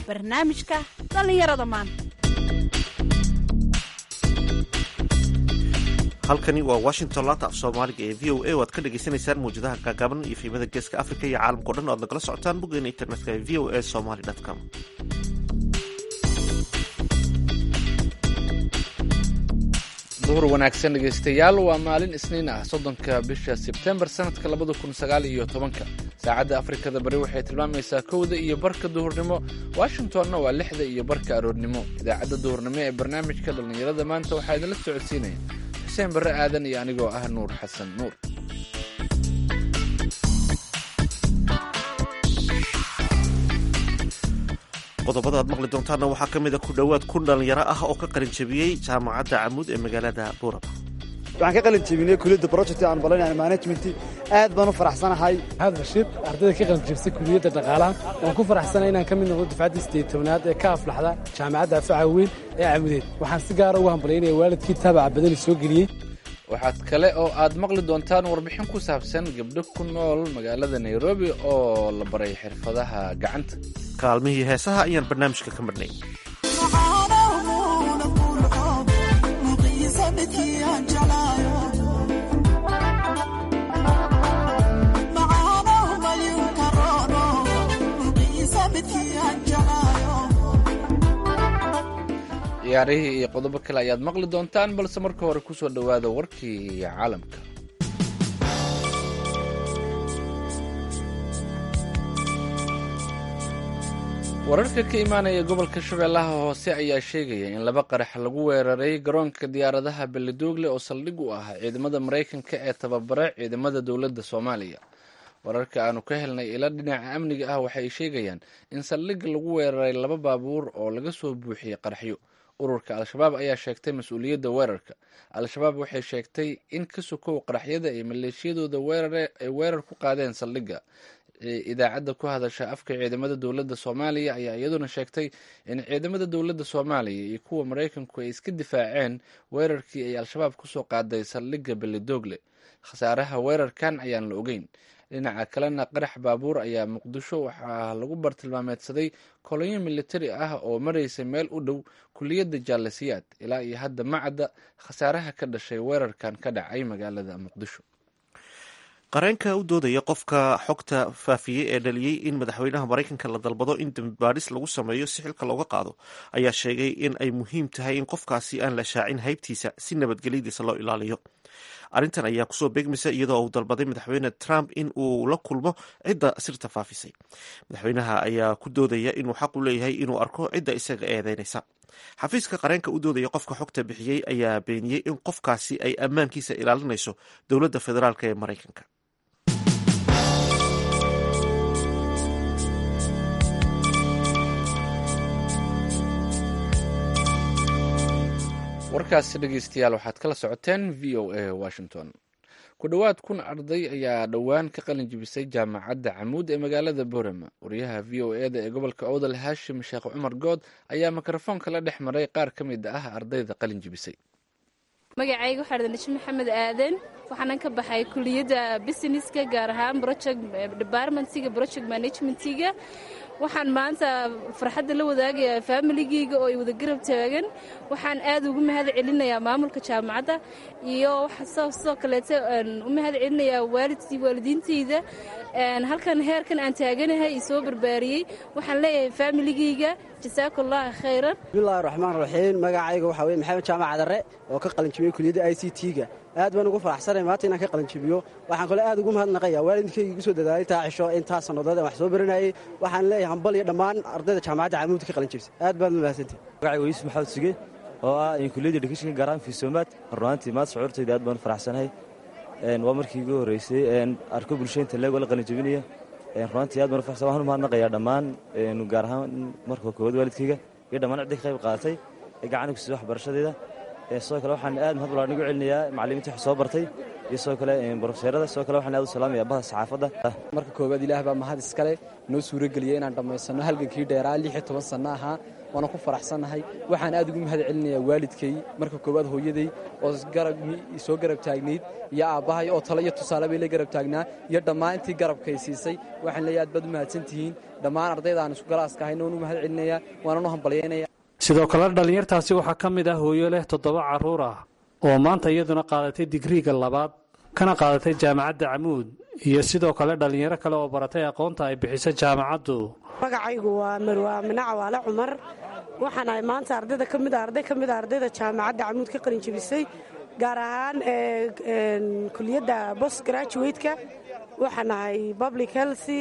barnaamijka dhallinyarada maanta halkani waa washington laanta af soomaaliga ee v o a o aad ka dhagaysanaysaan mawjadaha gaagaaban iyo fiimada geeska africa iyo caalamka o dhan o aad nagala socotaan boggeena internetka ee v o a somaly com duhur wanaagsan dhegaystayaal waa maalin isniin ah soddonka bisha sebtembar sanadka labada kun sagaal iyo tobanka saacadda afrikada bari waxay tilmaamaysaa kowda iyo barka duhurnimo washingtonna waa lixda iyo barka aroornimo idaacadda duhurnimo ee barnaamijka dhallinyarada maanta waxaa idinla socodsiinaya xuseen barre aadan iyo anigoo ah nuur xasan nuur qodobada aad maqli doontaanna waxaa ka mid a ku dhowaad kun dhallinyaro ah oo ka qalin jabiyey jaamacadda camuud ee magaalada buurama waxaan ka qalin jebinay kuliyadda project aan balanaya management aad baan u faraxsanahay maxamed rashiid ardayda ka qalin jebisay kuliyadda dhaqaalaha waan ku faraxsanahay inaan ka mid noqdo dufcaddii sideed tobnaad ee ka aflaxda jaamacadda afaca weyn ee camudeed waxaan si gaara ugu hambalyaynaya waalidkii taabaca badani soo geliyey waxaad kale oo aad maqli doontaan warbixin ku saabsan gabdho ku nool magaalada nairobi oo la baray xirfadaha gacanta kaalmihii heesaha ayaan barnaamijka ka marhnay ciyaarihii iyo qodobo kale ayaad maqli doontaan balse marka hore ku soo dhowaada warkii caalamka wararka ka imaanaya gobolka shabeellaha hoose ayaa sheegaya in laba qarax lagu weeraray garoonka diyaaradaha beledoogle oo saldhig u ah ciidamada maraykanka ee tababara ciidamada dowladda soomaaliya wararka aanu ka helnay ila dhinaca amniga ah waxay sheegayaan in saldhig lagu weeraray laba baabuur oo laga soo buuxiyey qaraxyo ururka al-shabaab ayaa sheegtay mas-uuliyadda weerarka al-shabaab waxay sheegtay in ka sokow qaraxyada ay maleeshiyadooda ay weerar ku qaadeen saldhigga idaacadda ku hadasha afka ciidamada dowladda soomaaliya ayaa iyaduna sheegtay in ciidamada dowladda soomaaliya iyo kuwa maraykanku ay iska difaaceen weerarkii ay al-shabaab kusoo qaaday saldhigga beledoogle khasaaraha weerarkan ayaan la ogeyn dhinaca kalena qarax baabuur ayaa muqdisho waxaa lagu bartilmaameedsaday kolonyo militari ah oo maraysa meel u dhow kuliyadda jaalasiyaad ilaa iyo hadda macadda khasaaraha ka dhashay weerarkan ka dhacay magaalada muqdisho qareenka u doodaya qofka xogta faafiyey ee dhaliyey in madaxweynaha maraykanka la dalbado in dambibaadhis lagu sameeyo si xilka looga qaado ayaa sheegay in ay muhiim tahay in qofkaasi aan la shaacin haybtiisa si nabadgelyadiisa loo ilaaliyo arrintan ayaa kusoo beegmaysa iyadoo uu dalbaday madaxweyne trump in uu la kulmo cidda sirta faafisay madaxweynaha ayaa ku doodaya inuu xaq u leeyahay inuu arko cidda isaga eedeynaysa xafiiska qareenka u doodaya qofka xogta bixiyey ayaa beeniyey in qofkaasi ay ammaankiisa ilaalinayso dowladda federaalk ee maraykanka warkaasi dhegeystayaal waxaad kala socoteen v o a washington ku dhowaad kun arday ayaa dhowaan ka qalin jibisay jaamacadda camuud ee magaalada boorama wariyaha v o e da ee gobolka owdal haashim sheekh cumar good ayaa mikrofoonka la dhex maray qaar ka mid ah ardayda qalin jibisay magacayga waxaa dhada nashe maxamed aaden waxaanan ka baxay kuliyadda businesska gaar ahaan project departmentiga project managementiga waxaan maanta farxadda la wadaagayaa faamiligeyga oo ay wada garab taagan waxaan aad ugu mahad celinayaa maamulka jaamacadda iyo sidoo kaleeto u mahad celinayaa waalidkii waalidiinteyda halkan heerkan aan taaganahay i soo barbaariyey waxaan leeyahay faamiligeyga jasaaku allahi khayran bismillahi raxmaan raxiim magacayga waxaa weye maxamed jaamac cadare oo ka qalinjibiyey kuliyadda i c t-ga aad baan ugu faraxsanay maanta inaan ka qalinjibiyo waxaan kale aad ugu mahadnaqaya waalidkayga igu soo dadaalay taa cisho intaa sannadood aan wax soo baranayey waxaan leeyahay hambal iyo dhammaan ardayda jaamacadda camuudka ka qalinjibisa aad baad mahadsantihi magacayga yuusuf maxamed suge oo ah kuliyadda edukeshinka gaaraan fiisoomaad runaantii maad shucuurtayda aad baan u faraxsanahay waa markii igu horreysay arko bulshooyinta leegoo la qalinjibinaya runaantii aad baan u faraxsan waxaan u mahadnaqayaa dhammaan gaar ahaan marka koowaad waalidkayga iyo dhammaan ciddi ka qayb qaadatay ee gacan ku siisa waxbarashadeeda sidoo kale waxaan aad mahad balaaran ugu celinayaa macallimiinta wax soo bartay iyo sidoo kale brofeserada sidoo kale waxaan aad u salaamaya bahda saxaafadda marka koowaad ilaah baa mahad iskale noo suurageliyey inaan dhammaysanno halgankii dheeraa lix iyo toban sanno ahaa waana ku faraxsannahay waxaan aad ugu mahad celinayaa waalidkay marka koowaad hooyaday oo soo garab taagnayd iyo aabbahay oo talo iyo tusaale bay la garab taagnaa iyo dhammaan intii garabkay siisay waxaan leeyahay aad baad u mahadsantihiin dhammaan ardayda aan isku galaaska ahayna waan u mahad celinaya waananu hambalyaynaya sidoo kale dhallinyartaasi waxaa ka mid ah hooyo leh toddoba carruur ah oo maanta iyaduna qaadatay digriiga labaad kana qaadatay jaamacadda camuud iyo sidoo kale dhallinyaro kale oo baratay aqoonta ay bixiso jaamacaddu magacaygu waa marwaa minac waale cumar waxaan ahay maanta ardayda ka mid a arday ka mid a ardayda jaamacadda camuud ka qalin jebisay gaar ahaan kuliyadda bost graduwateka waxaan ahay public healthy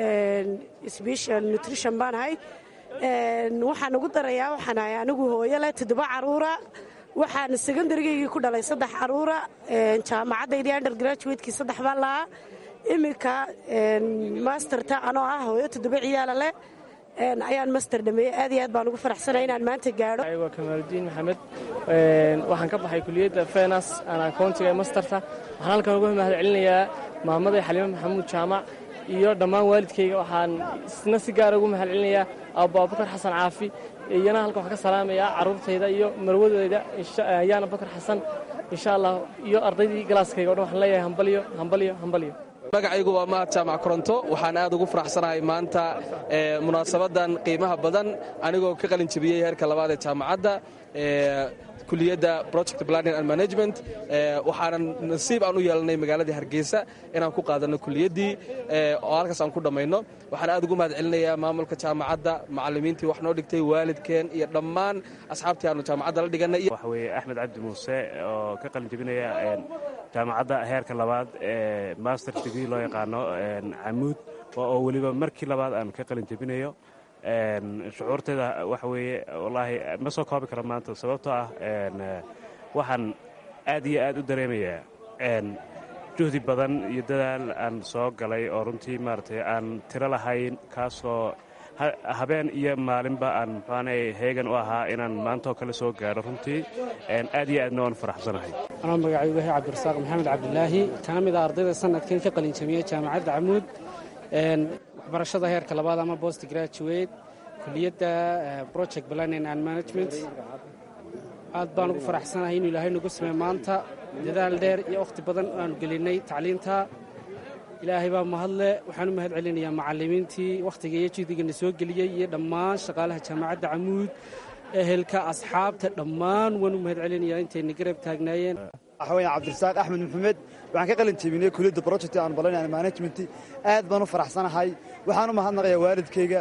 special nutrition baan ahay waxaan ugu darayaa waxaan ahay anigu hooyo leh toddoba caruura waxaan secondarygaygii ku dhalay saddex caruura jaamacaddaydii under graduatekii saddex baan lahaa iminka masterta anoo ah hooyo toddoba ciyaala leh ayaan master dhameeyey aad iyo aad baan ugu faraxsanaya inaan maanta gaadho waa kamaaludiin maxamed waxaan ka baxay kuliyadda fenas aan akoontiga ee masterta waxaan halkan uga mahad celinayaa maamaday xaliimo maxamuud jaamac iyo dhammaan waalidkayga waxaan isna si gaara ugu mahad celinayaa aabbo abubakar xasan caafi iyana halkan waxaan ka salaamayaa carruurtayda iyo marwadeyda yaana bakar xasan insha allah iyo ardaydii galaaskayga o dhan waxaan leeyahay hambalyo hambalyo hambalyo magacaygu waa mahad jaamac koronto waxaan aad ugu faraxsanahay maanta munaasabadan qiimaha badan anigoo ka qalin jebiyey heerka labaad ee jaamacadda kuliyadda project planning and management waxaanan nasiib aan u yeelanay magaaladii hargeysa inaan ku qaadanno kuliyaddii oo halkaas aan ku dhammayno waxaan aad ugu mahad celinayaa maamulka jaamacadda macallimiintii wax noo dhigtay waalidkeen iyo dhammaan asxaabtii aanu jaamacadda la dhigannay waxa weeye axmed cabdi muuse oo ka qalin jebinaya jaamacadda heerka labaad ee master degree loo yaqaano camuud oo weliba markii labaad aan ka qalin jebinayo shucuurteeda waxa weeye wallaahi ma soo koobi karo maanta sababtoo ah waxaan aad iyo aad u dareemayaa juhdi badan iyo dadaal aan soo galay oo runtii maaragtay aan tiro lahayn kaasoo habeen iyo maalinba aan muxuanay heegan u ahaa inaan maantaoo kale soo gaadho runtii aad iyo aadna waan faraxsanahay anoo magacaygu yahay cabdirasaaq maxamed cabdilaahi kana mid a ardayda sanadkan ka qalin jamiya jaamacadda camuud waxbarashada heerka labaad ama bost graduate kuliyadda project planning and management aad baan ugu faraxsanahay inuu ilaahay nagu samey maanta dadaal dheer iyo wakhti badan aanu gelinay tacliinta ilaahay baa mahadle waxaan u mahad celinayaa macallimiintii wakhtiga iyo juhdigana soo geliyey iyo dhammaan shaqaalaha jaamacadda camuud ehelka asxaabta dhammaan waan u mahad celinayaa intayna garab taagnaayeen waxaweye cabdirasaaq axmed maxamed waxaan ka qalin jebinay kuliyadda project aan balanay management aad baan u faraxsanahay waxaan u mahadnaqayaa waalidkayga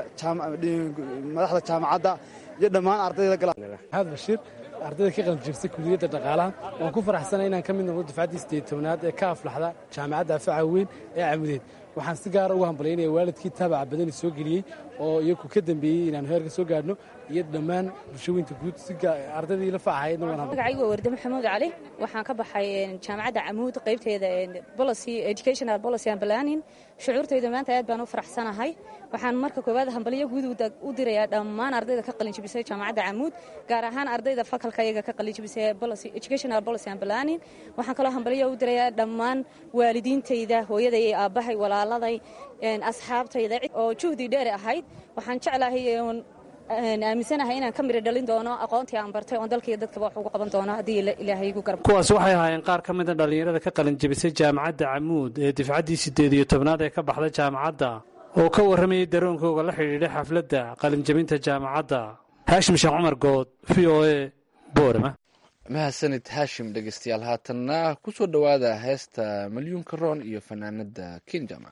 madaxda jaamacadda iyo dhammaan ardayda maxamed bashiir ardayda ka qalin jebisay kuliyadda dhaqaalaha waan ku faraxsanay inaan ka mid noqdo dufcaddii sideed tobnaad ee ka aflaxda jaamacadda afaca weyn ee camudeed waxaan si gaara ugu hambalyaynaya waalidkii taabaca badani soo geliyey oo iyaku ka dambeeyey inaanu heerka soo gaadhno iyo dhammaan bulshooyinka guud ardaydii la facahaydna magacaygu waa warde maxamuud cali waxaan ka baxay jaamacadda camuud qaybteeda policy educational policy and planning shucuurtayda maanta aad baan u faraxsanahay waxaan marka koowaad hambalyo guud u dirayaa dhammaan ardayda ka qalin jebisay jaamacadda camuud gaar ahaan ardayda fakalka iyaga ka qalin jebisay educational policy and planning waxaan kaloo hambalyo u dirayaa dhammaan waalidiintayda hooyaday iyo aabbahay walaaladay asxaabtayda oo juhdi dheer ahayd waxaan jeclahay aaminsanahay inaan ka miri dhalin doono aqoontii aan bartay oon dalkaiyo dadkaba wax ugu qaban doono haddii ilaahay igu garab kuwaasi waxay ahaayeen qaar ka mida dhallinyarada ka qalin jebisay jaamacadda camuud ee difcaddii siddeed iyo tobnaad ee ka baxda jaamacadda oo ka warramayay daroonkooga la xidhiidhay xafladda qalinjebinta jaamacadda haashim sheekh cumar good v o e boorama mahadsanid haashim dhegeystayaal haatanna ku soo dhowaada heesta malyuunka roon iyo fanaanada kinjama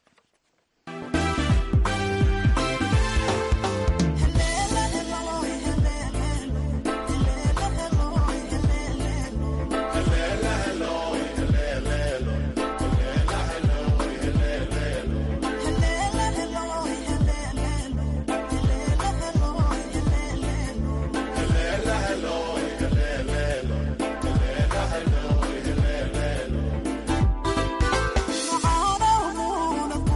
Hello,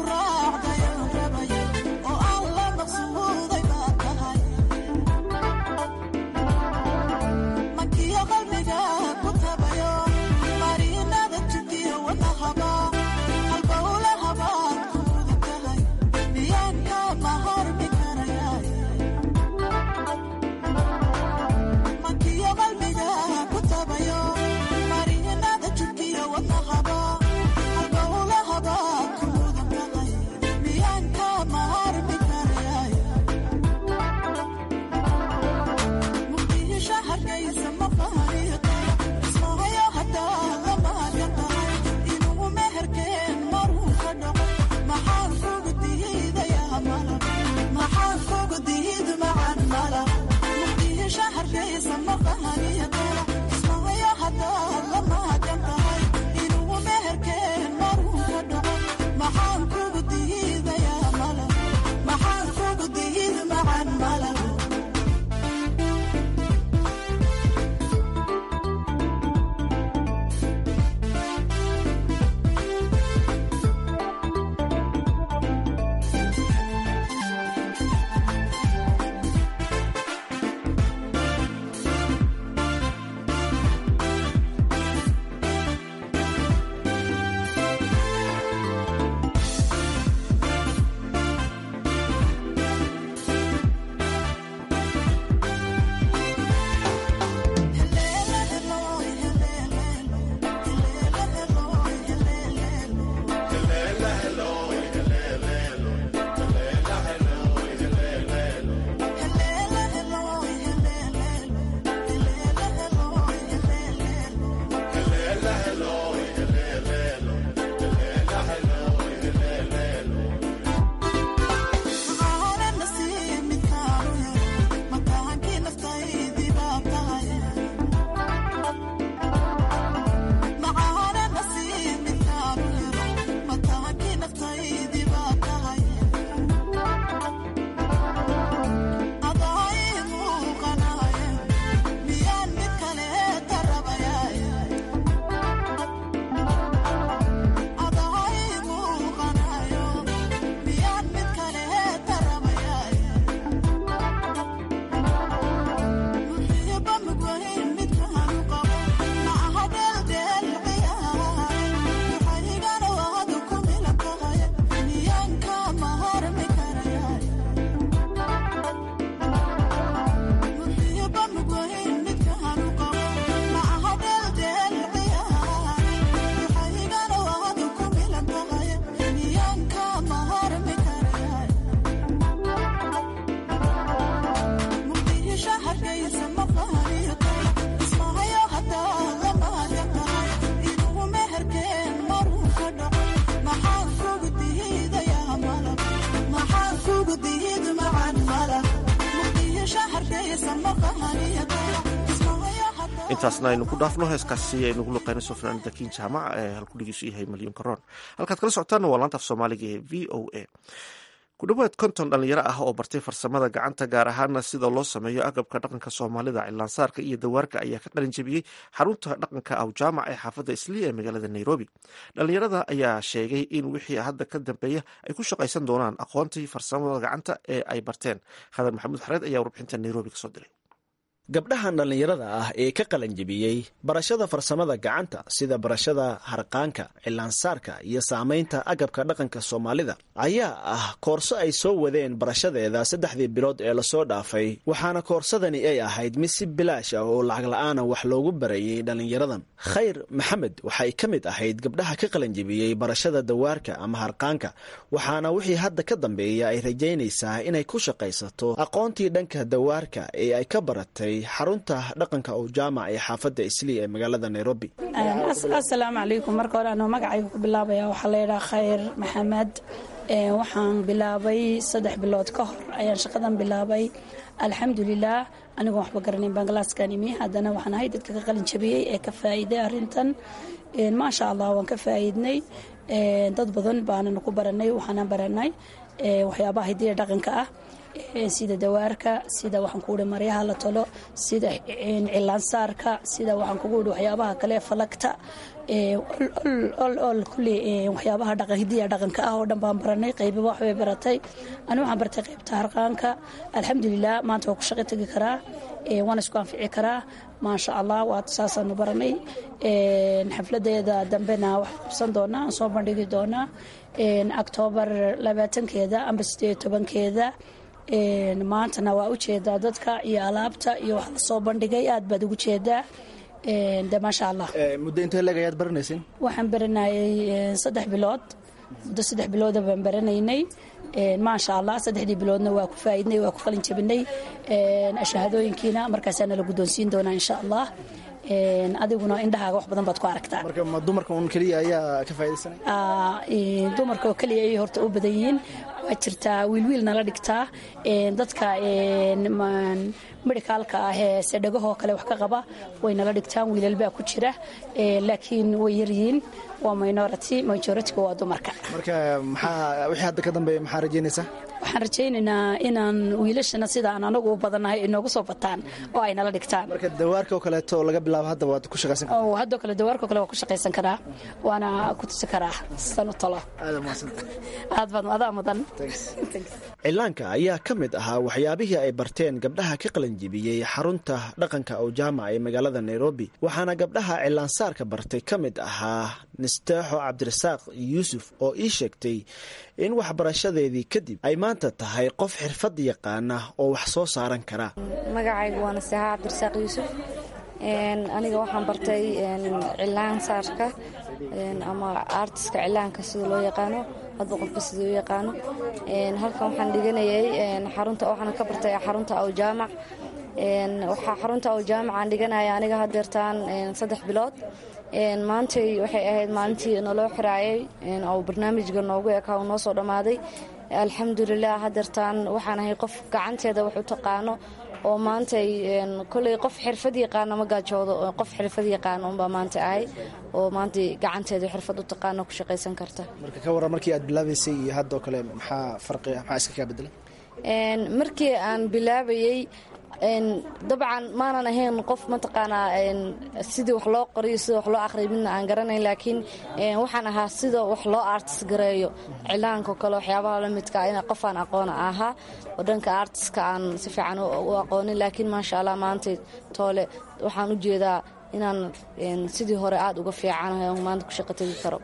intaasna aynu ku dhaafno heeskaasi aynugu luqeynayso fanaanida kiin jaamac ee halkudhigiisu yahay malyan karoon halkaad kala socotaana waa laanta af soomaaliga ee v o a ku dhowaad konton dhalinyaro ah oo bartay farsamada gacanta gaar ahaana sida loo sameeyo agabka dhaqanka soomaalida cilaansaarka iyo dawaarka ayaa ka qalin jebiyey xarunta dhaqanka aw jaamac ee xaafadda islii ee magaalada nairobi dhalinyarada ayaa sheegay in wixii hadda ka dambeeya ay ku shaqaysan doonaan aqoontii farsamada gacanta ee ay barteen khadar maxamuud xareed ayaa warbixinta nairobi kasoo diray gabdhahan dhallinyarada ah ee ka qalanjebiyey barashada farsamada gacanta sida barashada harqaanka cilaansaarka iyo saamaynta agabka dhaqanka soomaalida ayaa ah koorso ay soo wadeen barashadeeda saddexdii bilood ee lasoo dhaafay waxaana koorsadani ay ahayd mid si bilaash ah oo lacag la-aana wax loogu barayay dhallinyaradan khayr maxamed waxay ka mid ahayd gabdhaha ka qalanjebiyey barashada dawaarka ama harqaanka waxaana wixii hadda ka dambeeya ay rajaynaysaa inay ku shaqaysato aqoontii dhanka dawaarka ee ay ka baratay xarunta dhaqanka oo jaamac ee xaafadda islii ee magaalada nairobi asalaamu calaykum marka hore anuu magacayga ku bilaabaya waxaa layidhaha khayr maxamed waxaan bilaabay saddex bilood ka hor ayaan shaqadan bilaabay alxamdulilah anigoon waxba garanayn baan galaaskan imi haddana waxaan ahay dadka ka qalin jabiyey ee ka faa'iiday arrintan maasha allah waan ka faa'iidnay dad badan baananu ku baranay waxaana baranay waxyaabaha hidiya dhaqanka ah sida dawaarka sida waxaan kugu ihi maryaha la tolo sida cilaansaarka sida waxaan kugu ihi waxyaabaha kale falagta ol kulli waxyaabaha dhaqan hidiya dhaqanka ah oo dhan baan baranay qaybiba waxbay baratay ani waxaan bartay qaybta harqaanka alxamdulilah maanta waa ku shaqo tegi karaa waana isku anfici karaa maasha allah waa saasaanu baranay xafladeeda dambena waxaan qabsan doonaa aan soo bandhigi doonaa octoobar labaatankeeda amba sideed tobankeeda maantana waa u jeedaa dadka iyo alaabta iyo wax la soo bandhigay aad baad ugu jeedaa de maasha allah muddo intee leeg ayaad baranaysin waxaan baranayay saddex bilood muddo saddex bilooda baan baranaynay maasha allah saddexdii biloodna waa ku faaidnay waa ku qalin jabinay shahaadooyinkiina markaasaa nala guddoonsiin doonaa insha allah adiguna indhahaaga wax badan baad ku aragtaa marka ma dumarka un keliya ayaa ka faa'idaysanay dumarka oo keliya ayay horta u badan yihiin waa jirtaa wiilwiil nala dhigtaa dadka medhicaalka ah ee sedhagahoo kale wax ka qaba way nala dhigtaan wiilalbaa ku jira laakiin way yaryihiin waa minority majority-ga waa dumarka marka maxaa wixii hadda ka dambeeya maxaa rajaynaysaa waxaan rajaynaynaa inaan wiilashana sida aan anagu u badannahay ay noogu soo bataan oo ay nala dhigtaan marka dawaarka oo kaleeto laga bilaabo hadda waad ku shaqaysan kartaa haddoo kale dawaarkao kale waa ku shaqaysan karaa waana ku tusi karaa sanu talo aad baad adaa mudan cilaanka ayaa ka mid ahaa waxyaabihii ay barteen gabdhaha ka qalanjibiyey xarunta dhaqanka owjaamac ee magaalada nairobi waxaana gabdhaha cilaansaarka bartay ka mid ahaa nisteexo cabdirasaaq yuusuf oo ii sheegtay in waxbarashadeedii kadib ay maanta tahay qof xirfad yaqaana oo wax soo saaran kara magacaygu waa nasteexa cabdirasaaq yuusuf aniga waxaan bartay cilaan saarka ama artiska cilaanka sida loo yaqaano hadba qofba sida u yaqaano halkan waxaan dhiganayay xarunta waxaan ka bartay xarunta awjaamac waxaa xarunta awjaamac aan dhiganaya aniga hadeertaan saddex bilood maantay waxay ahayd maalintii naloo xiraayay oo barnaamijka noogu ekaa uu noo soo dhammaaday alxamdulilah hadeertaan waxaan ahay qof gacanteeda wax u taqaano oo maantay koley qof xirfad yaqaano ma gaajoodo qof xirfad yaqaano unbaa maanta ahay oo maanta gacanteeda xirfad u taqaano ku shaqaysan karta marka ka warran markii aad bilaabaysay iyo haddoo kale maxaa farqi maxaa iska kaa bedelay markii aan bilaabayey dabcan maanan ahayn qof mataqaanaa sidii wax loo qoriyo sida wax loo aqriyo midna aan garanayn laakiin waxaan ahaa sida wax loo artis gareeyo cilaanko kale waxyaabaha la midka in qofaan aqoona ahaa oo dhanka artiska aan si fiican u aqoonin laakiin maasha allah maanta toole waxaan u jeedaa inaan sidii hore aad uga fiicanahay oo maanta ku shaqo tegi karo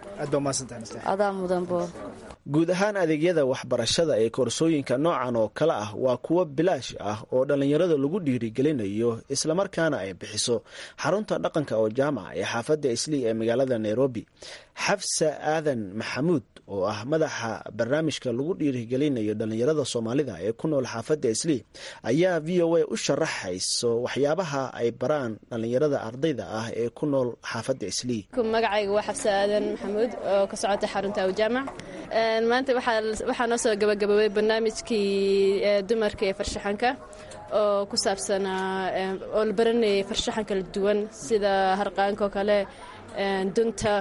adaa mudanbo guud ahaan adeegyada waxbarashada ee koorsooyinka noocan oo kale ah waa kuwo bilaash ah oo dhallinyarada lagu dhiirigelinayo islamarkaana ay bixiso xarunta dhaqanka oo jaamaca ee xaafadda islii ee magaalada nairobi xafsa aadan maxamuud oo ah madaxa barnaamijka lagu dhiirigelinayo dhallinyarada soomaalida ee ku nool xaafadda islii ayaa v o a u sharaxayso waxyaabaha ay baraan dhallinyarada ardayda ah ee ku nool xaafadda islii magacayga waa xafsa aadan maxamuud oo ka socota xarunta awjaamac maanta waxaa noo soo gabagaboobay barnaamijkii dumarka ee farshaxanka oo ku saabsanaa oo la baranayay farshaxan kala duwan sida harqaanka oo kale dunta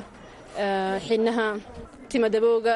xinaha timadabowga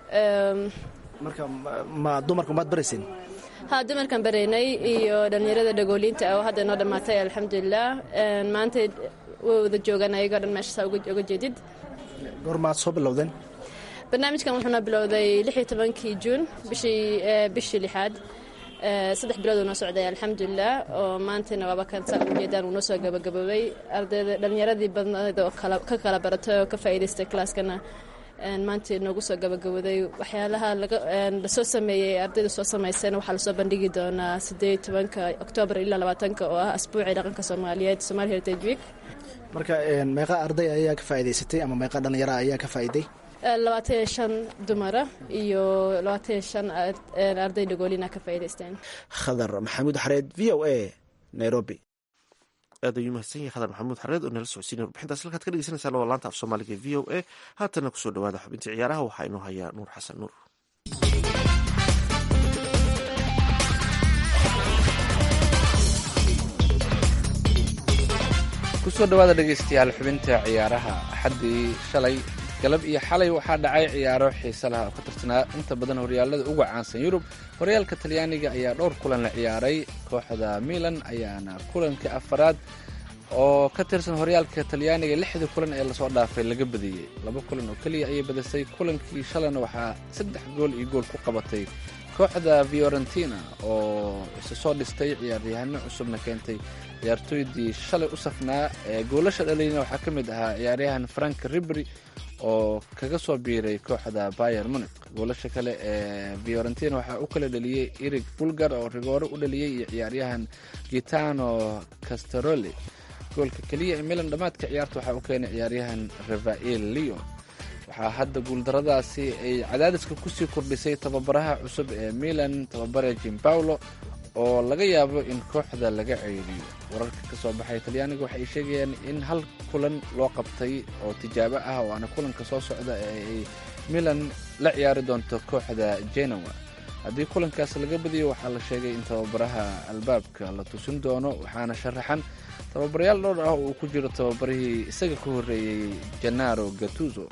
marka ma dumarka maad barayseen ha dumarkan baraynay iyo dhallinyarada dhagooliinta oo hadda noo dhammaatay alxamdulilah maanta way wada joogaan ayagoo dhan meeshasaa uga jeedid goormaad soo bilowdeen barnaamijkan wuxuuna bilowday lixii tobankii juun bishii lixaad saddex bilood uu noo socday alxamdulilah oo maantana waaba kan saa ujeedaan uu noo soo gabagaboobay ardayda dhallinyaradii badnayd oo ka kala baratay oo ka faa'iidaystay kalaaskana maanta noogu soo gabagabooday waxyaalaha lasoo sameeyey ardayda soo samaysana waxaa lasoo bandhigi doonaa sideed tobanka oktoobar ilaa labaatanka oo ah asbuucii dhaqanka soomaaliyeed somaali heritage week marka meeqa arday ayaa ka faa'iidaysatay ama meeqa dhallinyara ayaa ka faa'iiday labaatan iyo shan dumara iyo labaatan iyo shan arday dhagoolina ka faa'iidaysteen khadar maxamuud xareed v o a nairobi aad ayuu mahadsan yahay khadar maxamuud xareed oo nala socodsiinay warbixintaas halkaad ka dhegeysaneysaan waa laanta af soomaaliga v o a haatana kusoo dhawaada xubintii ciyaaraha waxaa inoo hayaa nuur xasan nuur kusoo dhawaada dhegeystayaal xubinta ciyaaraha axaddii shalay galab iyo xalay waxaa dhacay ciyaaro xiise laha oo ka tirsanaa inta badan horyaalada uga caansan yurub horyaalka talyaaniga ayaa dhowr kulan la ciyaaray kooxda milan ayaana kulanka afaraad oo ka tirsan horyaalka talyaaniga lixda kulan ee lasoo dhaafay laga badiyey laba kulan oo keliya ayay badisay kulankii shalayna waxaa saddex gool iyo gool ku qabatay kooxda fiorentina oo isa soo dhistay ciyaaryahano cusubna keentay ciyaartooydii shalay u safnaa ee goolasha dhaliyna waxaa ka mid ahaa ciyaaryahan frank ribry oo kaga soo biiray kooxda bayer munic goolasha kale ee fiorentina waxaa u kala dhaliyey erig bulgar oo rigoore u dhaliyey iyo ciyaaryahan gitano castaroli goolka keliya ee milan dhammaadka ciyaarta waxaa u keenay ciyaaryahan rafael leon waxaa hadda guuldaradaasi ay cadaadiska kusii kordhisay tababaraha cusub ee milan tababare jimbaulo oo laga yaabo in kooxda laga ceeriyo wararka ka soo baxay talyaaniga waxay sheegayaan in hal kulan loo qabtay oo tijaabo ah waana kulanka soo socda ee ay milan la ciyaari doonto kooxda genoa haddii kulankaas laga badiyo waxaa la sheegay in tababaraha albaabka la tusin doono waxaana sharaxan tababarayaal dhowr ah uu ku jiro tababarihii isaga ka horreeyey janaro gatuzo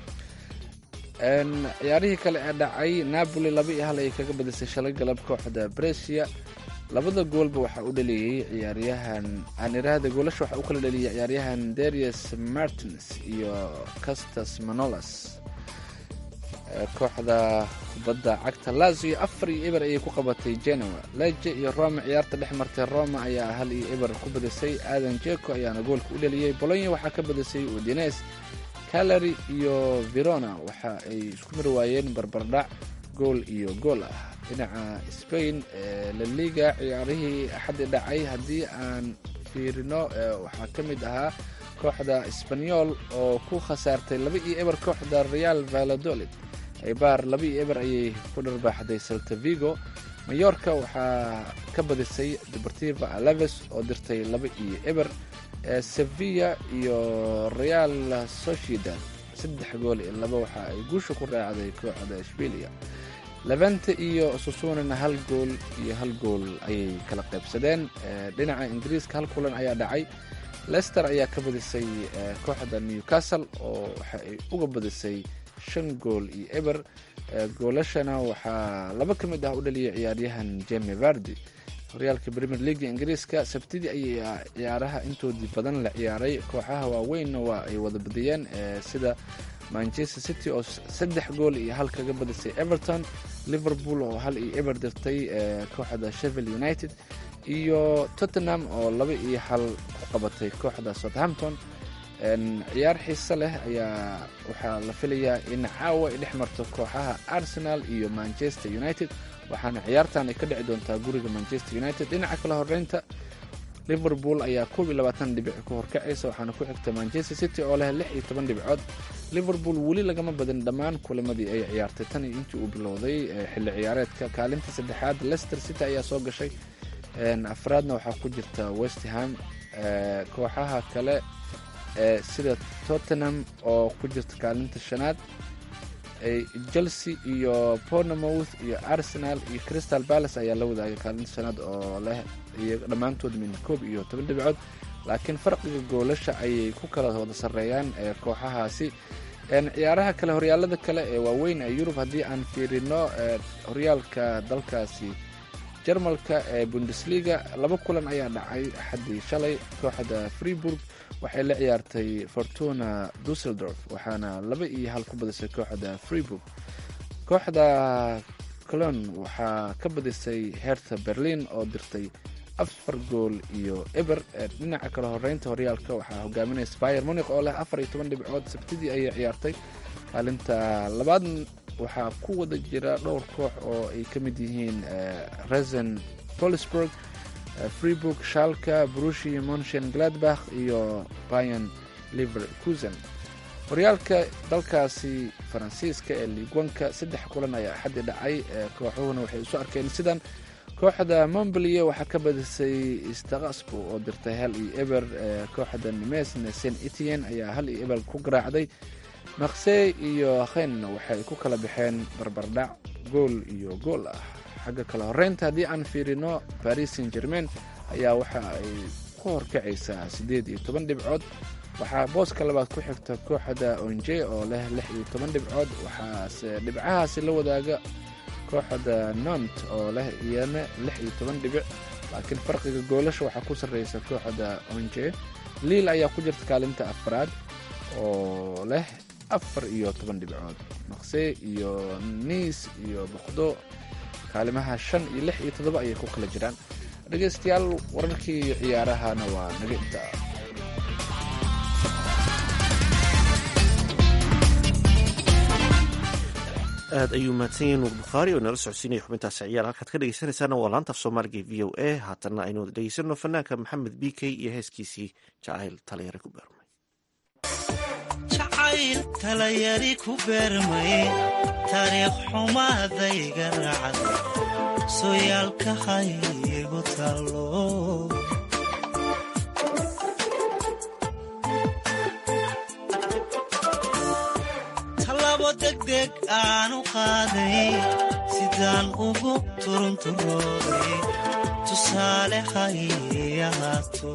ciyaarihii kale ee dhacay napoli laba iyo hal ayay kaga badisay shalay galab kooxda bresia labada goolba waxaa u dhaliyey ciyaaryahan aaniraahda goolasha waxaa u kala dhaliyay ciyaaryahan darius martins iyo castas manolas kooxda kubadda cagta lazio afar iyo eber ayay ku qabatay genoa leje iyo roma ciyaarta dhex martay roma ayaa hal iyo eber ku badisay aadan jeko ayaana goolka u dhaliyey bolonya waxaa ka badisay udines calary iyo verona waxa ay isku mari waayeen barbardhac gool iyo gool ah dhinaca spain ee laliga ciyaarihii axaddi dhacay haddii aan fiirino waxaa ka mid ahaa kooxda sbanyol oo ku khasaartay laba iyo eber kooxda real valadolid aybaar laba iyo eber ayay ku dharbaaxday salta vigo mayorka waxaa ka badisay deportiva alaves oo dirtay laba iyo eber sevilla iyo real sociedad saddex gool iyo laba waxa ay guusha ku raacday kooxda shbilia levante iyo susunina hal gool iyo hal gool ayay kala qaybsadeen dhinaca ingiriiska hal kulan ayaa dhacay lester ayaa ka badisay kooxda newcastle oo waxa ay uga badisay shan gool iyo eber goolashana waxaa laba ka mid ah u dhaliyay ciyaaryahan jemi vardi horyaalka premier leaga ingiriiska sabtidii ayay ciyaaraha intoodii badan la ciyaaray kooxaha waaweynna waa ay wada badiyeen sida manchester city oo saddex gool iyo hal kaga badisay everton liverpool oo hal iyo eber dirtay kooxda shevil united iyo tottenham oo laba iyo hal ku qabatay kooxda southampton ciyaar xiise leh ayaa waxaa la filayaa in caawa ay dhex marto kooxaha arsenal iyo manchester united waxaana ciyaartan ay ka dhici doontaa guriga manchester united dhinaca kale horeynta liverpool ayaa koob iyo labaatan dhibic ku horkacaysa waxaana ku xigta manchester city oo leh lix iyo toban dhibcood liverpool weli lagama badin dhammaan kulamadii ay ciyaartay tan iyo intii uu bilowday xilli ciyaareedka kaalinta saddexaad leicester city ayaa soo gashay afraadna waxaa ku jirta westham kooxaha kale sida tottenham oo ku jirta kaalinta shanaad chelsea iyo pornomouth iyo arsenal iyo crystal palace ayaa la wadaagay kaalinta shanaad oo leh iyo dhammaantood min koob iyo toban dhibcood laakiin farqiga goolasha ayay ku kala wada sarreeyaan kooxahaasi ciyaaraha kale horyaalada kale ee waaweyn ee yurub haddii aan fiirino horyaalka dalkaasi jarmalka ee bundesliga laba kulan ayaa dhacay axaddii shalay kooxda freeburg waxay la ciyaartay fortuna dusseldorf waxaana laba iyo hal ku badisay kooxda freeburg kooxda colon waxaa ka badisay hertha berlin oo dirtay afar gool iyo eber dhinaca kale horeynta horyaalka waxaa hogaaminaysa bayer munik oo leh afar iyo toban dhibcood sabtidii ayay ciyaartay kaalinta labaad waxaa ku wada jira dhowr koox oo ay ka mid yihiin resen polisburg freeburg shalka brushi monchen gladbach iyo bayan liverkusen horyaalka dalkaasi faransiiska ee liigwanka saddex kulan ayaa axaddi dhacay kooxuhuna waxay isu arkeen sidan kooxda montbelier waxaa ka badisay stakasbo oo dirtay hal iyo eber kooxda nimesna saint etienne ayaa hal iyo eber ku garaacday maksey iyo khenna waxay ku kala baxeen barbardhac gool iyo gool ah xagga kale horeynta haddii aan fiirino paris saint germain ayaa waxa ay ku horkacaysaa siddeed iyo toban dhibcood waxaa booska labaad ku xigta kooxda onje oo leh lix iyo toban dhibcood waxaase dhibcahaasi la wadaaga kooxda nont oo leh iyana lix iyo toban dhibic laakiin farqiga goolasha waxaa ku sarreysa kooxda onje liil ayaa ku jirta kaalinta afraad oo leh afar iyo toban dhibcood maqse iyo niis iyo boqdo kaalimaha shan iyo lix iyo toddoba ayay ku kala jiraan dhegaystayaal wararkii ciyaarahana waa naga intaa aad ayuu mahadsan yahay nuur bukhaari oo nala socodsiinaya xubintaasi ciyaar halkaad ka dhegeysanaysaana waa laanta af soomaaliga v o a haatanna aynu wada dhegeysano fanaanka maxamed b k iyo heeskiisii jacayl talayare ku beermay jacayl talayari ku beermay taariikh xumaadayga raacad sooyaalka haygu tallo talabo degdeg aanu qaaday sidaan ugu turunturooday tusaale hay ahaato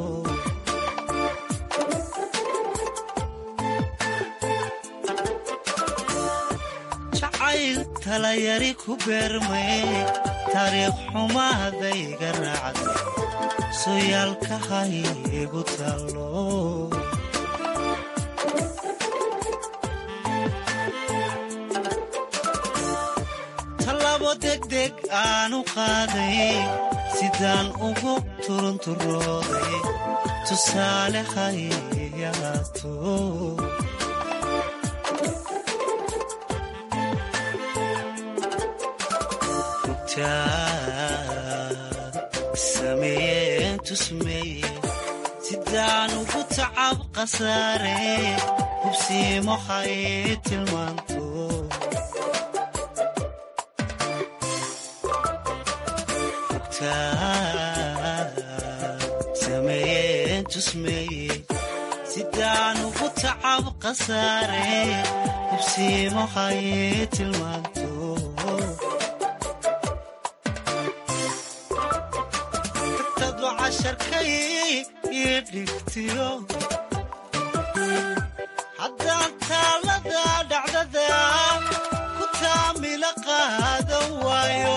jacayl talayari ku beermay taariikh xumaadayga raacday sooyaalka haygu tallo talabo degdeg aanu qaaday sidaan ugu turunturooday tusaale hay ahaato sameeyeen tusmeeye sidaan ugu tacab khasaare hubsiimo hay tilmaanto sameeyeen tusmeeye sidaan ugu tacab khasaare hubsiimo hay tilmaanto haddaan taalada dhacdada ku taamila qaadan waayo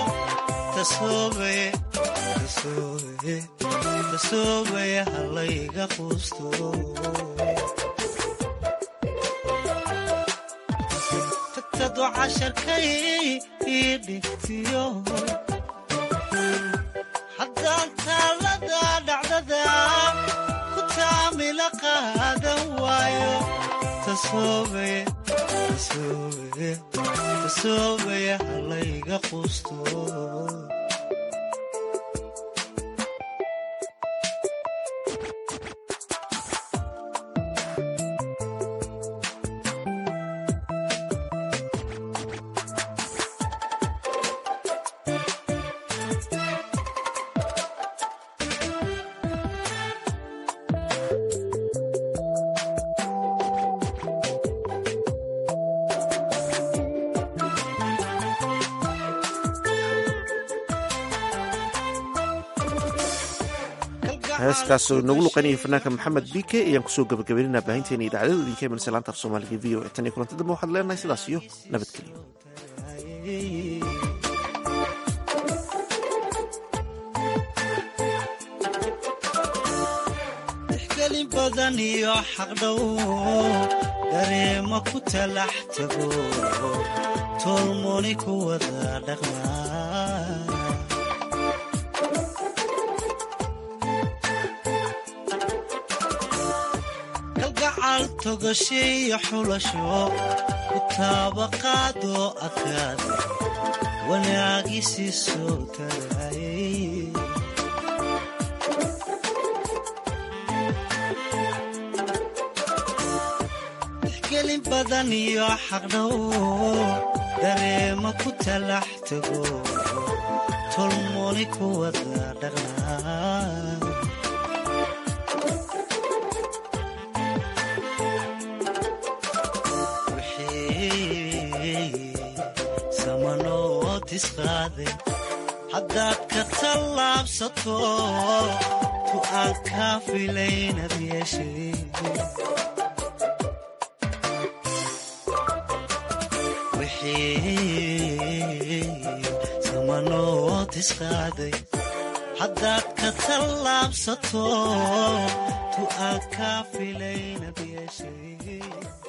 tasoobaya hallayga quusto tagtadu casharkay ii dhigtiyo haddaan taalada dhacdada ku taamila qaadan waayo tasoobaya hallayga quusto heeskaasoo inagu luqaynaya fanaanka maxamed b k ayaan kusoo gabagabaynaynaa baahinteena idaacadada idinka imanaysa laanta af soomaaliga v o e tan iyo kulanti dambe waxaad leenahay sidaas iyo nabadgelyo tixgelin badan iyo xaqdhow dareema ku talax tago tolmoni ku wada dhaqmaa kalgacal togashiyo xulasho ku taabaqaadoo adkaada wanaagii soo tagaayay tixgelin badan iyo xaqdhow dareema ku talax tago tolmoni ku wada dhaqnaa samanoo tisqaade haddaad ka tallaabsato tu aan kaa filaynad yeeshay wixii samanood isqaaday haddaad ka tallaabsato tu aan kaa filaynad yeeshay